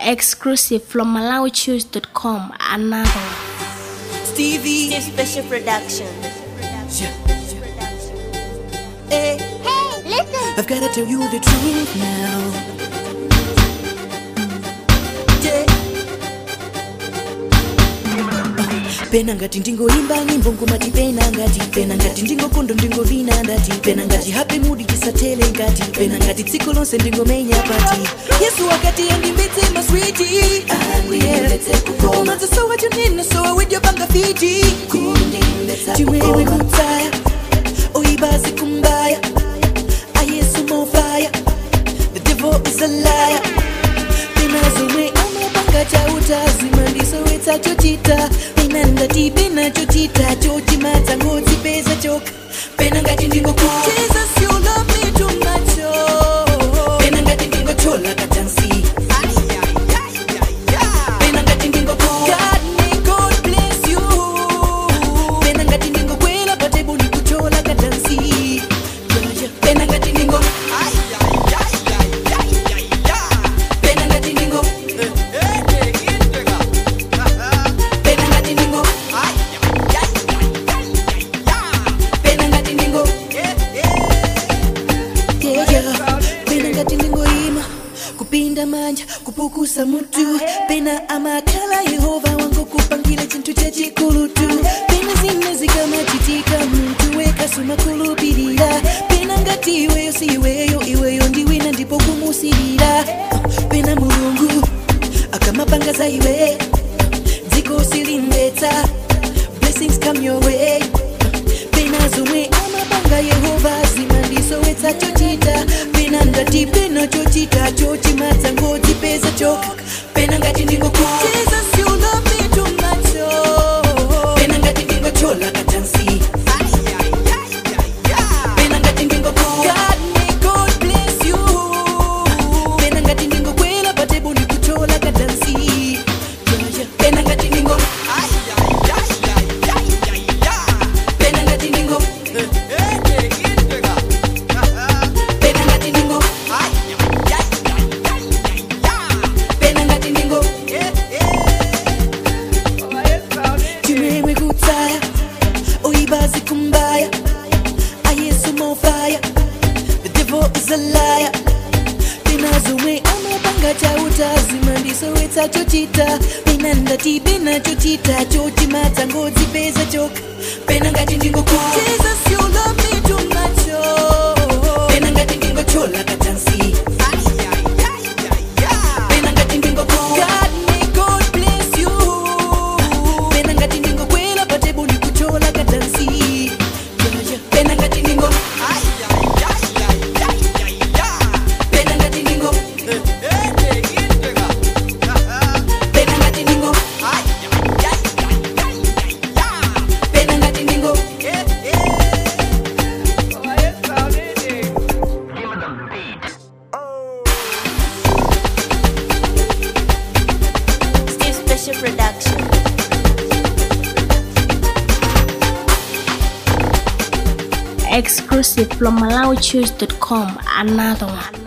Exclusive from MalawiChoose.com. Another one. Stevie. Steve Special Production. Yeah. Hey, Hey, listen. I've gotta tell you the truth now. Yeah. pena ngati ndingoimba nyimbo ngomati pena ngati pena ngati ndingokondo ndingovina ndati pena ngati happy mood chisatele ngati pena ngati tsiku lonse ndingomenya pati yesu wakati andimbetse maswiti umazisowa chunina sowa widyopanga fiti chimwewe kutsaya oibazi kumbaya ayesu mofaya the devil is a liar pena zomwe amapanga chautazima ndisowetsa chochita pena ndati pena chochita chochimadza ngodzipeza choka pena ngati ndingokuwa jesus you love me too much oh. pena ngati ndingochola katansi pena ngati ndingokuwa god may god bless you pena ngati ndingokwela patebu ndikuchola katansi Yeah, yeah. pena ngati ndingo pena ngati ndingo pena ngati ndingo pena ngati ndingo Yeah, yeah. pena ngati ndingoima kupinda manja kupukusa mutu pena amakhala yehova wangu kupangile chinthu chachikulutu pena zina zikamachitika muntu wekasumakulupirira pena ngati iweyo si iweyo iweyo ndiwina ndipo kumusirira pena mulungu akamapanga za iwe dziko silimvetsa blessings come your way pena zomwe amapanga yehova zimandisowetsa chochita pena ndati pena chochita chochimadza ngodzipeza choka pena ngati ndingokuwa jesus you love me too much oh. pena ngati ndingochola katansi pena ngati ndingokuwa god may god bless you pena ngati ndingokwela patebu ndikuchola katansi Yeah, yeah. pena ngati ndingo pena ngati ndingo pena ngati ndingo pena ngati ndingo chimwemwe kutsaya oibazi kumbaya ayesu mofaya the devil is a liar pena zomwe amapanga chautazima ndisowetsa chochita pena ndati pena chochita chochimadza ngodzipeza choka pena ngati ndingokuwa jesus you love me too much oh. pena ngati ndingochola katansi pena ngati ndingokuwa god may god bless you pena ngati ndingokwela patebu ndikuchola katansi Yeah, yeah. pena ngati ndingo pena ngati ndingo pena ngati ndingo pena ngati ndingo Steve Special Production. Exclusive from MalawiChoose.com. Another one.